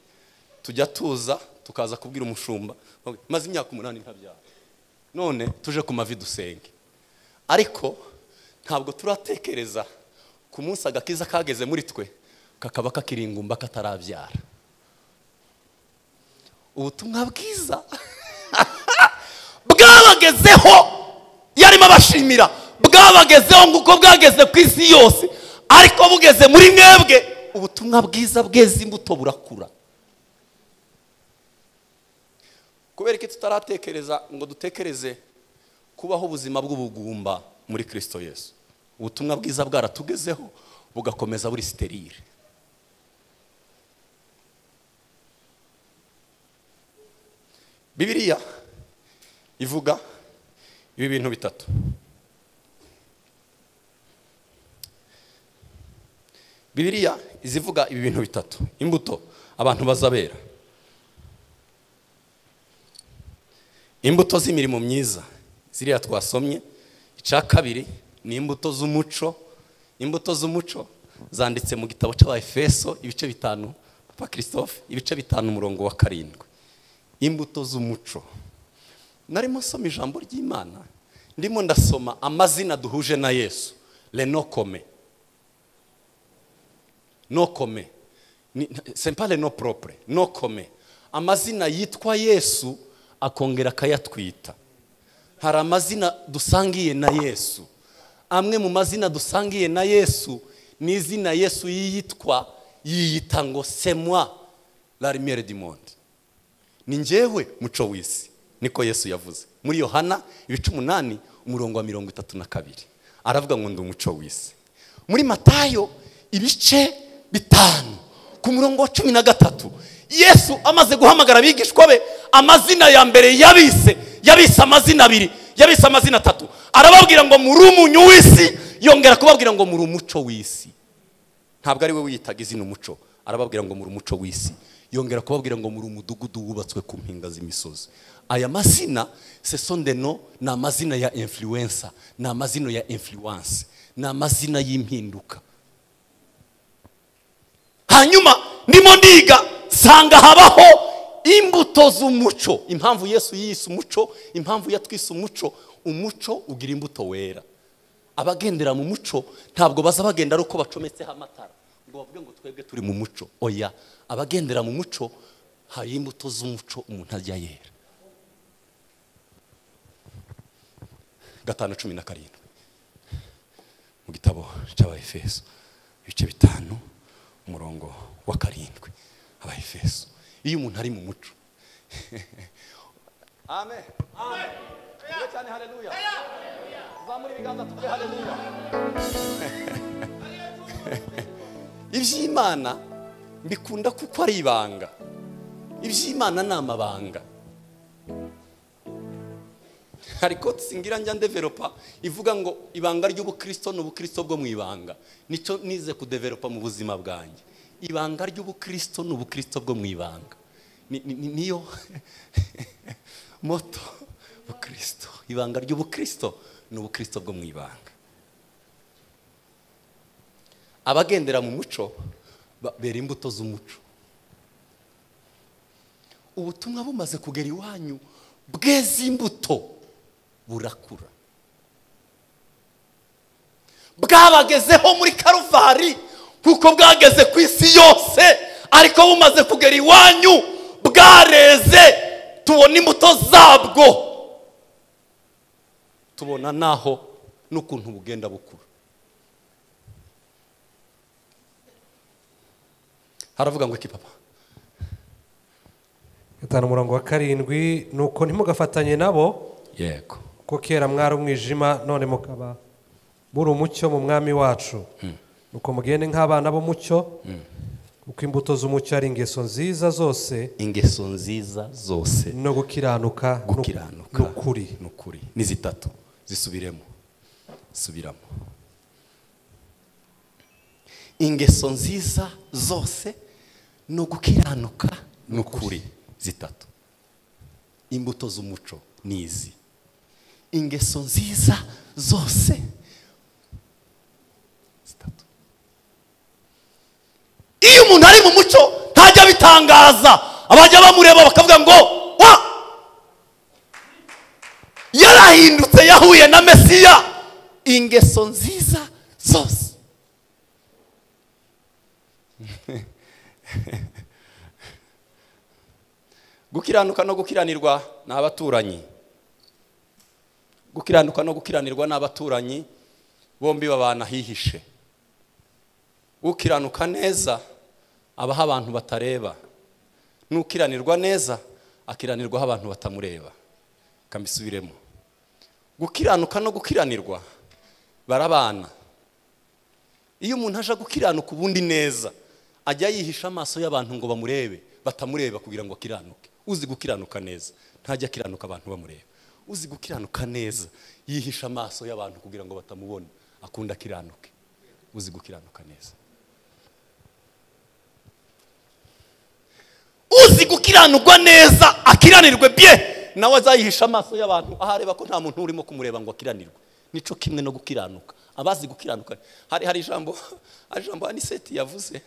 tujya tuza tukaza kubwira umushumba "Okay, maze imyaka umunani ntabyara none tuje ku mavi dusenge ariko ntabwo turatekereza ku munsi agakiza kageze muri twe kakaba kakiri ingumba katarabyara ubutumwa bwiza bwabagezeho yarimo abashimira bwabagezeho nguko bwageze ku isi yose ariko bugeze muri mwebwe ubutumwa bwiza bweze imbuto burakura kubera iki tutaratekereza ngo dutekereze kubaho ubuzima bw'ubugumba muri kirisito yesu ubutumwa bwiza bwaratugezeho bugakomeza buri siterire bibiliya ivuga ibi bintu bitatu bibiliya izivuga ibi bintu bitatu imbuto abantu bazabera imbuto z'imirimo myiza ziriya twasomye icya kabiri ni imbuto z'umuco imbuto z'umuco zanditse mu gitabo cy'abafeso ibice bitanu papa christophe ibice bitanu umurongo wa karindwi imbuto z'umuco narimo nsoma ijambo ry'imana ndimo ndasoma amazina duhuje na yesu renokome nokome sempare no propre nokome amazina yitwa yesu akongera akayatwita hari amazina dusangiye na yesu amwe mu mazina dusangiye na yesu ni izina yesu yiyitwa yiyita ngo semwa la lumière du monde ni njyewe muco w'isi niko yesu yavuze muri yohana ibice umunani umurongo wa mirongo itatu na kabiri aravuga ngo ndi umuco w'isi muri matayo ibice bitanu ku murongo wa cumi na gatatu yesu amaze guhamagara abigishwa be amazina ya mbere yabise yabise amazina abiri yabise amazina atatu arababwira ngo muri umunyu w'isi yongera kubabwira ngo muri umuco w'isi ntabwo ari we wiyitaga izina umuco arababwira ngo muri umuco w'isi yongera kubabwira ngo muri umudugudu wubatswe ku mpinga z'imisozi aya mazina sesondeno ni amazina ya influencer ni amazina ya influence ni amazina y'impinduka hanyuma ndimo ndiga nsanga habaho imbuto z'umuco impamvu yesu yiyise umuco impamvu yatwise umuco umuco ugira imbuto wera abagendera mu muco ntabwo baza bagenda ari uko bacometseho amatara ngo bavuge ngo twebwe turi mu muco oya abagendera mu muco hari imbuto z'umuco umuntu ajya yera gatanu cumi na karindwi mu gitabo cy'abahefeso ibice bitanu umurongo wa karindwi abahefeso iyo umuntu ari mu muco amen amen cyane haleluya zamura ibiganza tuvuge haleluya iby'imana mbikunda kuko ari ibanga iby'imana ni amabanga hari koti singira njya ndeveropa ivuga ngo ibanga ry'ubukristo ni ubukristo bwo mu ibanga nicyo nize kudeveropa mu buzima bwanjye ibanga ry'ubukristo ni ubukristo bwo mu ibanga Ni- ni- ni- niyo moto bukristo ibanga ry'ubukristo ni ubukristo bwo mu ibanga abagendera mu muco ba- bera imbuto z'umuco ubutumwa bumaze kugera iwanyu bweza imbuto burakura bwabagezeho muri karuvari kuko bwageze ku isi yose ariko bumaze kugera iwanyu bwareze tubona imbuto zabwo tubona naho n'ukuntu bugenda bukura haravuga ngo iki papa gatanu umurongo wa karindwi ni uko ntimugafatanye nabo yego kuko kera mwari umwijima none mukaba buri umucyo mu mwami wacu nuko mugende nk'abana b'umucyo kuko imbuto z'umucyo ari ingeso nziza zose ingeso nziza zose no gukiranuka nu- gukiranuka n'ukuri n'ukuri ni zitatu zisubiremo zisubiramo ingeso nziza zose ni ugukiranuka n'ukuri zitatu imbuto z'umuco ni izi ingeso nziza zose zitatu iyo umuntu ari mu muco ntajya abitangaza abajya bamureba bakavuga ngo wa yarahindutse yahuye na mesiya ingeso nziza zose gukiranuka no gukiranirwa ni abaturanyi gukiranuka no gukiranirwa ni abaturanyi bombi babana hihishe ukiranuka neza abaho abantu batareba n'ukiranirwa neza akiranirwaho abantu batamureba kambisubiremo gukiranuka no gukiranirwa barabana iyo umuntu aje gukiranuka ubundi neza ajya yihisha amaso y'abantu ngo bamurebe batamureba kugira ngo akiranuke uzi gukiranuka neza ntajya akiranuka abantu bamureba uzi gukiranuka neza yihisha amaso y'abantu kugira ngo batamubona akunda akiranuke uzi gukiranuka neza uzi gukiranirwa neza akiranirwe bye nawe azayihisha amaso y'abantu aho areba ko nta muntu urimo kumureba ngo akiranirwe nico kimwe no gukiranuka abazi gukiranuka hari hari ijambo hari ijambo aniseti yavuze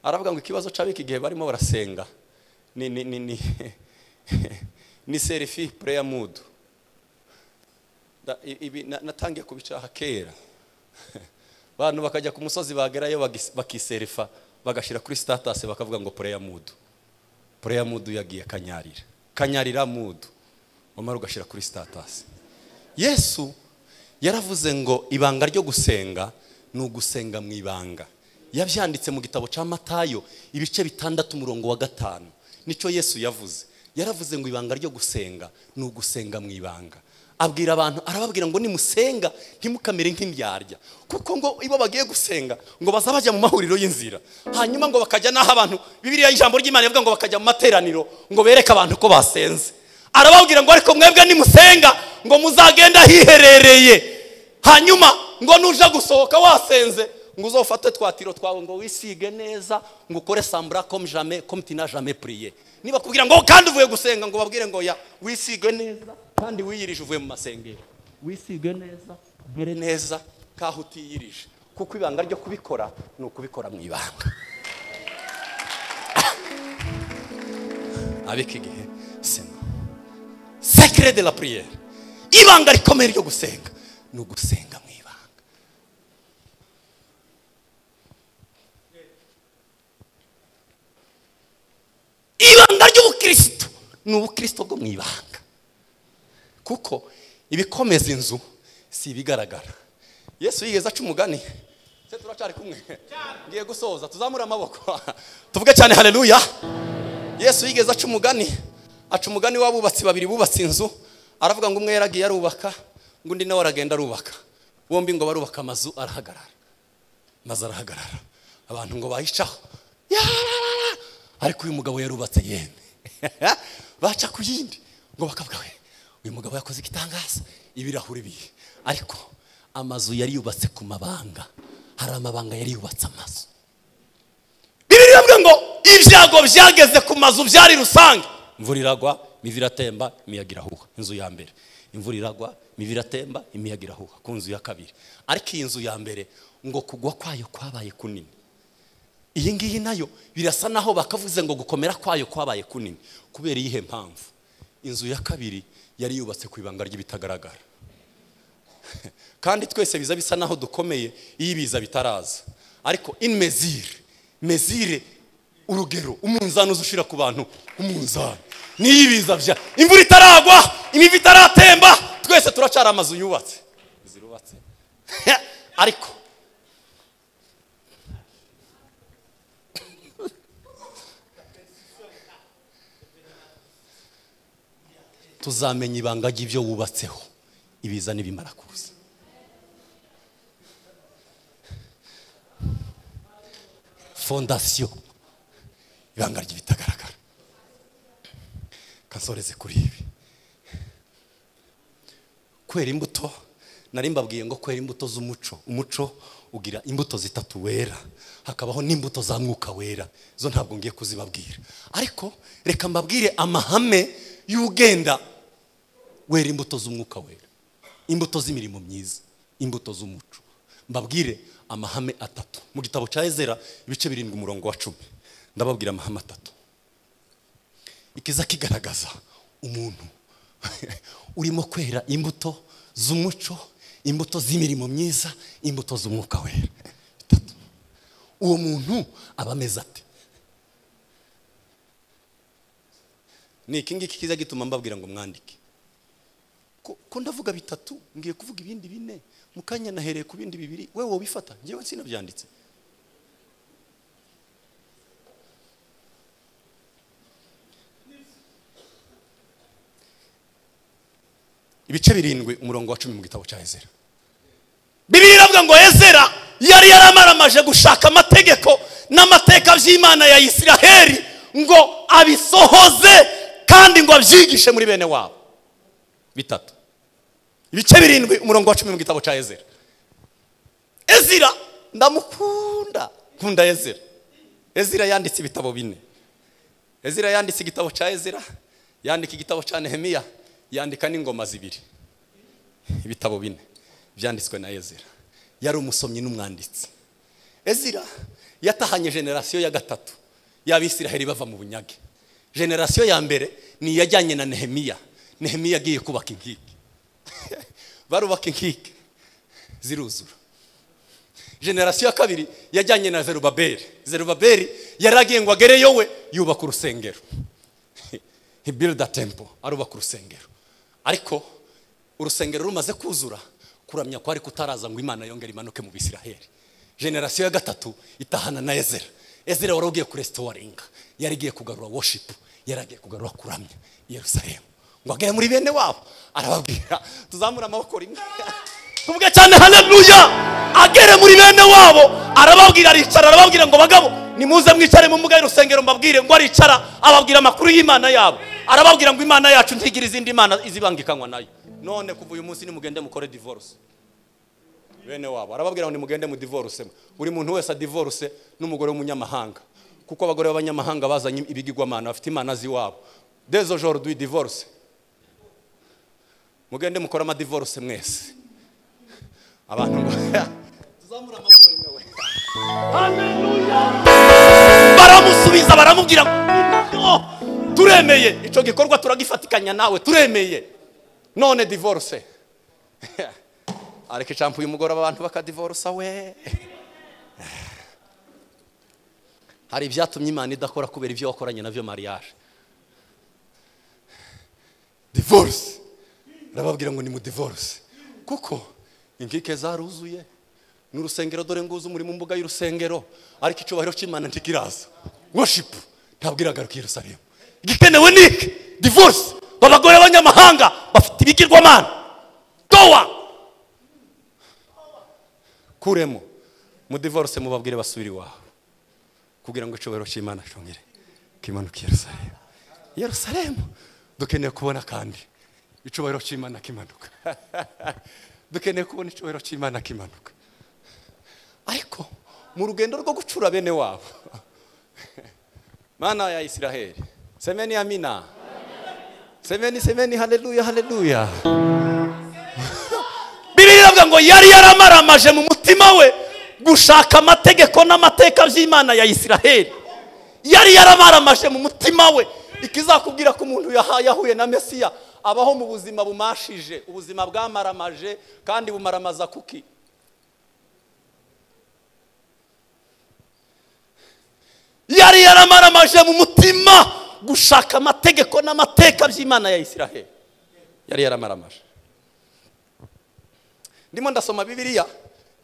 aravuga ngo ikibazo c'abiki igihe barimo barasenga ni ni ni ni ni serifi prayer mood Da- i- ibi na- natangiye kubicaha kera abantu bakajya ku musozi bagerayo bagis- bakiserifa bagashyira kuri statasi bakavuga ngo prayer mood prayer mood yagiye kanyarira kanyarira mood wamara ugashyira kuri statasi yesu yaravuze ngo ibanga ryo gusenga ni ugusenga mu ibanga yabyanditse mu gitabo cya matayo ibice bitandatu umurongo wa gatanu nicyo yesu yavuze yaravuze ngo ibanga ryo gusenga ni ugusenga mu ibanga abwira abantu arababwira ngo nimusenga ntimukamere nk'indyarya kuko ngo iyo bagiye gusenga ngo baza bajya mu mahuriro y'inzira hanyuma ngo bakajya n'aho abantu bibiriya ijambo ry'imana rivuga ngo bakajya mu materaniro ngo bereke abantu ko basenze arababwira ngo ariko mwebwe nimusenga ngo muzagenda hiherereye hanyuma ngo nuja gusohoka wasenze ngo uzofate twa tiro twawe ngo wisige neza ngo ukore sambura comme jamais comme tu n'as jamais prié niba kubwira ngo kandi uvuye gusenga ngo babwire ngo ya wisige neza kandi wiyirije uvuye mu masengero wisige neza mbere neza kaho utiyirije kuko ibanga ryo kubikora ni ukubikora mu ibanga abika igihe sena sekere de la priere ibanga rikomeye ryo gusenga ni ugusenga mu ibanga ibanga ry'ubukristo ni ubukristo bwo mu ibanga kuko ibikomeza inzu si ibigaragara yesu yigeze aca umugani se turacyari kumwe ngiye gusoza tuzamure amaboko tuvuge cyane haleluya yesu yigeze aca umugani aca umugani w'abubatsi babiri bubatse inzu aravuga ngo umwe yaragiye arubaka ngo undi nawe aragenda arubaka bombi ngo barubaka amazu arahagarara maze arahagarara abantu ngo bayicaho yararara ariko uyu mugabo yarubatse yemwe baca ku yindi ngo bakavuga we uyu mugabo yakoze igitangaza ibirahuri bihe ariko amazu yari yubatse ku mabanga hari amabanga yari yubatse amazu bibiri bavuga ngo ibyago byageze ku mazu byari rusange imvura iragwa imivu iratemba imiyaga irahuha inzu ya mbere imvura iragwa imivu iratemba imiyaga irahuha ku nzu ya kabiri ariko iyi nzu ya mbere ngo kugwa kwayo kwabaye kunini iyi ngiyi nayo birasa naho bakavuze ngo gukomera kwayo kwabaye kunini kubera iyihe mpamvu inzu ya kabiri yari yubatse ku ibanga ry'ibitagaragara kandi twese biza bisa naho dukomeye iyo ibiza bitaraza ariko in mezire mezire urugero umunzani uza ushira ku bantu umunzani niyo ibiza bya imvura itaragwa imivu itaratemba twese turacara amazu yubatse zirubatse ariko tuzamenya ibanga ry'ibyo wubatseho ibiza n'ibimara kuza fondasiyo ibanga ry'ibitagaragara kansoreze kuri ibi kwera imbuto nari mbabwiye ngo kwera imbuto z'umuco umuco ugira imbuto zitatu wera hakabaho n'imbuto za mwuka wera zo ntabwo ngiye kuzibabwira ariko reka mbabwire amahame y'ugenda wera imbuto z'umwuka wera imbuto z'imirimo myiza imbuto z'umuco mbabwire amahame atatu mu gitabo cya ezera ibice birindwi umurongo wa cumi ndababwira amahame atatu ikiza kigaragaza umuntu urimo kwera imbuto z'umuco imbuto z'imirimo myiza imbuto z'umwuka wera bitatu uwo muntu aba ameze ate ni iki ngiki kiza gituma mbabwira ngo mwandike ko ko ndavuga bitatu ngiye kuvuga ibindi bine mu kanya nahereye ku bindi bibiri we wobifata ngewe sinabyanditse ibice birindwi umurongo wa cumi mu gitabo cya ezera bibiri iravuga ngo ezera yari yaramaramaje gushaka amategeko n'amateka by'imana ya isiraheli ngo abisohoze kandi ngo abyigishe muri bene wabo bitatu ibice birindwi umurongo wa cumi mu gitabo cya ezera ezira ndamukunda nkunda ezira ezira yanditse ibitabo bine ezira yanditse igitabo cya ezira yandika igitabo cya nehemiya yandika n'ingoma zibiri ibitabo bine byanditswe na ezira yari umusomyi n'umwanditsi ezira yatahanye generasiyo ya gatatu y'abisiraheli bava mu bunyage generasiyo ya mbere ni iyajyanye na nehemiya nehemiya agiye kubaka inkike barubaka inkike ziruzura generasiyo ya kabiri yajyanye na zerubaberi zerubaberi yari agiye ngo agereyo we yubaka urusengero he build a temple arubaka urusengero ariko urusengero rumaze kuzura kuramya kwari kutaraza ngo imana yongere imanuke mu bisiraheli generasiyo ya gatatu itahana na ezera ezera wari ugiye kurestawaringa yari igiye kugarura worship yari agiye kugarura kuramya i yerusalemu ngo agere muri bene wabo arababwira tuzamure amaboko rimwe tuvuge cyane haleluya agere muri bene wabo arababwira aricara arababwira ngo bagabo nimuze mwicare mu mbuga y'urusengero mbabwire ngo aricara ababwira amakuru y'imana yabo arababwira ngo imana yacu ntigira izindi mana izibangikanywa nayo none kuva uyu munsi nimugende mukore divorce bene wabo arababwira ngo nimugende mudivorusemo buri muntu wese adivoruse n'umugore w'umunyamahanga kuko abagore b'abanyamahanga bazanye ibigirwamana bafite imana z'iwabo dezo joro duyi divoruse mugende mukore amadivoruse mwese abantu tuzamura amaboko rimwe we baramusubiza baramubwira ngo turemeye icyo gikorwa turagifatikanya nawe turemeye none divorce areka icampu uyu mugoroba abantu bakadivorusa we hari ibyatumye imana idakora kubera ibyo wakoranye nabyo mariage divorce arababwira ngo ni mu divorce kuko inkike zaruzuye ni urusengero dore nguzi muri mu mbuga y'urusengero ariko icyubahiro cy'imana ntikiraza worship ntabwo iragaruka i yerusalemu igikenewe ni iki divorce abagore b'abanyamahanga bafite ibigirwamana towa kuremo mu divorce mubabwire basubire iwawe kugira ngo icyubahiro cy'imana cyongere kimanuke i yerusalemu i yerusalemu dukeneye kubona kandi icyubahiro cy'imana kimanuka dukeneye kubona icyubahiro cy'imana kimanuka ariko mu rugendo rwo gucura bene wabo mana ya isiraheli semeni amina semeni semeni haleluya haleluya bibiri iravuga ngo yari yaramaramaje mu mutima we gushaka amategeko n'amateka by'imana ya isiraheli yari yaramaramaje mu mutima we ikizakubwira ko umuntu yaha- yahuye na mesiya abaho mu buzima bumashije ubuzima bwamaramaje kandi bumaramaza kuki yari yaramaramaje mu mutima gushaka amategeko n'amateka by'imana ya isiraheli yari yaramaramaje ndimo ndasoma bibiliya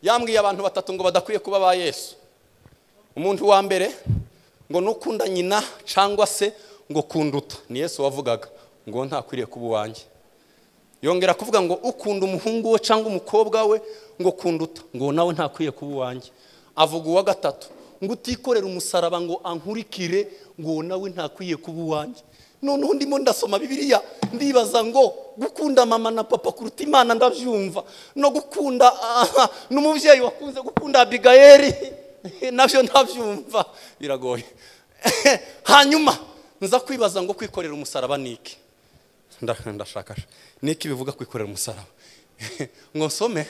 yambwiye abantu batatu ngo badakwiye kuba ba yesu umuntu wa mbere ngo nukunda nyina cyangwa se ngo kunduta ni yesu wavugaga ngo ntakwiriye kuba uwanjye yongera kuvuga ngo ukunda umuhungu we cyangwa umukobwa we ngo kunduta ngo nawe ntakwiriye kuba uwanjye avuga uwa gatatu ngo utikorera umusaraba ngo ankurikire ngo nawe ntakwiriye kuba uwanjye noneho ndimo ndasoma bibiliya ndibaza ngo gukunda mama na papa kuruta imana ndabyumva no gukunda ah, n'umubyeyi wakunze gukunda abigayeri nabyo ndabyumva biragoye hanyuma nza kwibaza ngo kwikorera umusaraba ni iki Nda- ndashaka niki bivuga kwikorera umusaraba ngo nsome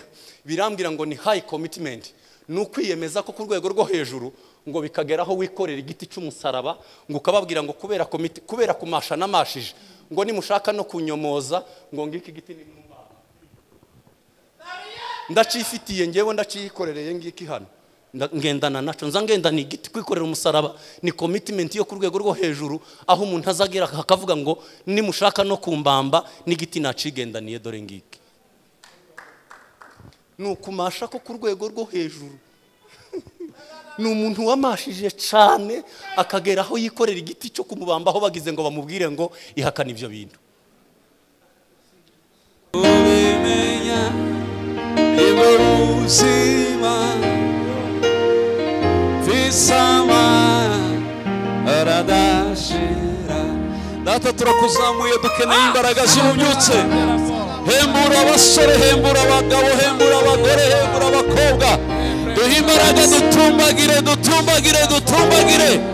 birambwira ngo ni high commitment ni ukwiyemeza ko ku rwego rwo hejuru ngo bikageraho wikorera igiti cy'umusaraba ngo ukababwira ngo kubera komiti kubera kumasha namashije ngo nimushaka no kunyomoza ngo ngiki giti ni mwumva. ndacifitiye ngewe ndaciyikorereye ngiki hano Nda- ngendana nacyo nza ngendana igiti kwikorera umusaraba ni commitment yo ku rwego rwo hejuru aho umuntu azagera akavuga ngo nimushaka no kumbamba n'igiti nacigendaniye dore ngiki ni ukumasha ko ku rwego rwo hejuru ni umuntu wamashije cyane akagera aho yikorera igiti cyo kumubamba aho bagize ngo bamubwire ngo ihakane ibyo bintu ubimenya nibwo buzima visama aradashira data turakuzamuye dukeneye imbaraga zibubyutse hembura abasore hembura abagabo hembura abagore hembura abakobwa duhe imbaraga dutumbagire dutumbagire dutumbagire